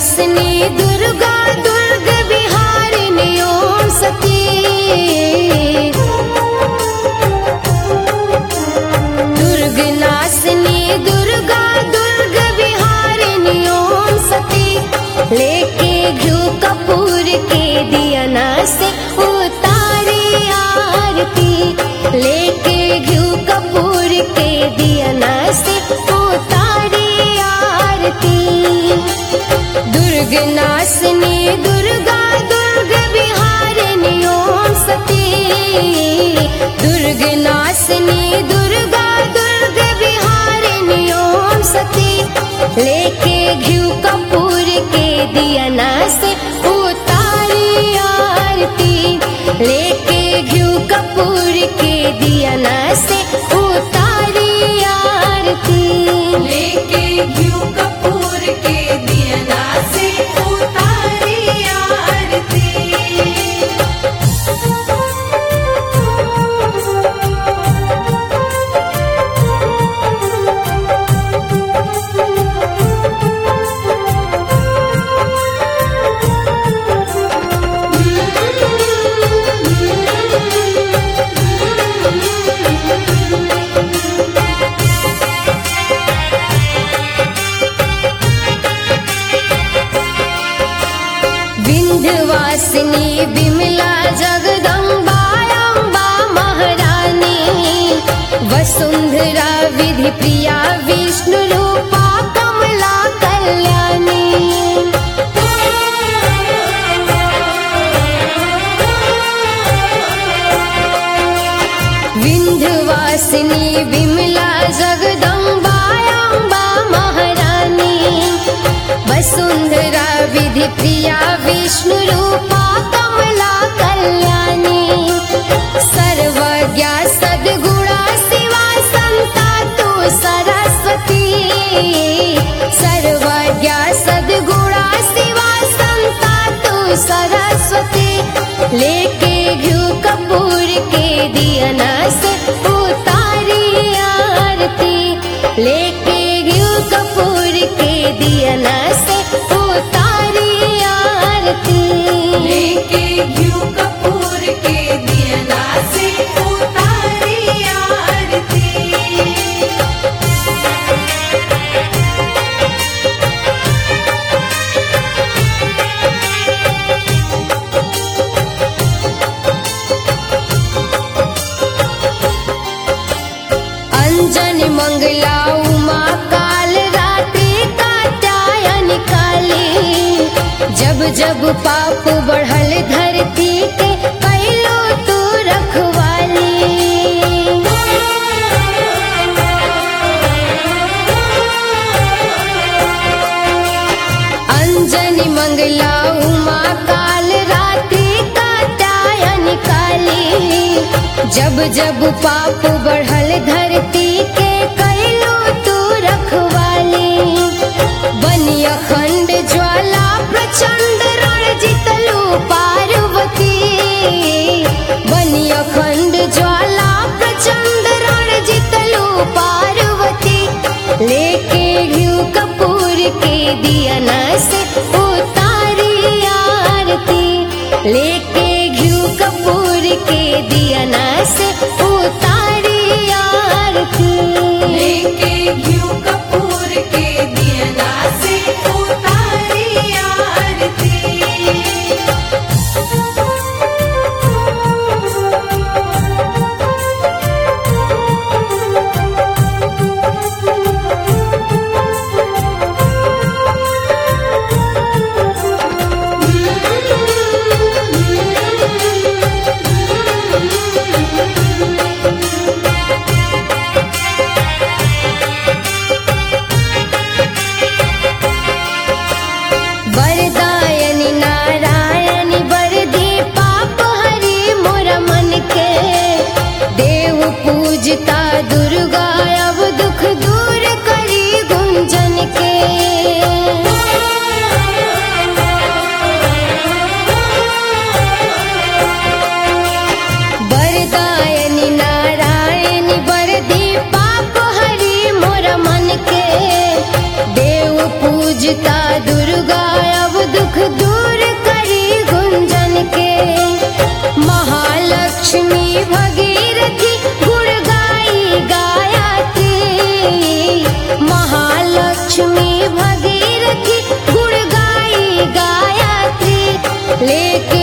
नासनी दुर्गा दुर्ग विहारिणी ओम सती दुर्ग नासनी दुर्गा दुर्ग विहारिणी ओम सती लेके घ्यू कपूर के दियना से उतारी आरती लेके घ्यू कपूर के दियना से उतारी आरती दुर्ग नासनी दुर्गा दुर्ग विहारिणी ओम सती दुर्ग नासनी दुर्गा दुर्ग विहारिणी ओम सती लेके घ्यू कपूर के दियना से उतारी आरती लेके घ्यू कपूर के दियना से उतारी आरती लेके घ्यू कपूर के दियना से उतारी आरती विंध्यवासिनी विमला जगदम्बा अम्बा महारानी वसुंधरा विधि प्रिया विष्णु रूपा कमला कल्याणी विंध्यवासिनी विमला जगदम्बा अम्बा महारानी वसुंधरा विधि प्रिया विष्णु रूपा कमला कल्याणी सर्वज्ञा सद्गुणा शिवा संता तु सरस्वती सर्वज्ञा सद्गुणा शिवा संता तु सरस्वती लेके घ्यू कपूर के दियना से उतारी आरती लेके घ्यू कपूर के दियना से उतारी आरती लेके घ्यू कपूर के दियना से उतारी आरती अंजन मंगला उमा काल रात्रि कात्यायन काली जब जब पाप बढ़ल धरती के कैलो तू रखवाली अंजन मंगला उमा काल रात्रि कात्यायन काली जब जब पाप बढ़ल धरती के कैलो तू रखवाली बनी अखंड ज्वाला प्रचंड रण जितलू पार्वती बनी अखंड ज्वाला प्रचंड रण जितलू पार्वती लेके घ्यू कपूर के दियना से उतारी आरती लेके घ्यू कपूर के दियना से उतारी आरती लेके घ्यू कपूर के दियना से उतारी आरती वरदायनि नारायणि वरदी पाप हरि मोर मन के देव पूजता दुर्गा अब दुख दूर करी गुंजन के वरदायनि नारायणि वरदी पाप हरि मोर मन के देव पूजता दुर्गा लेके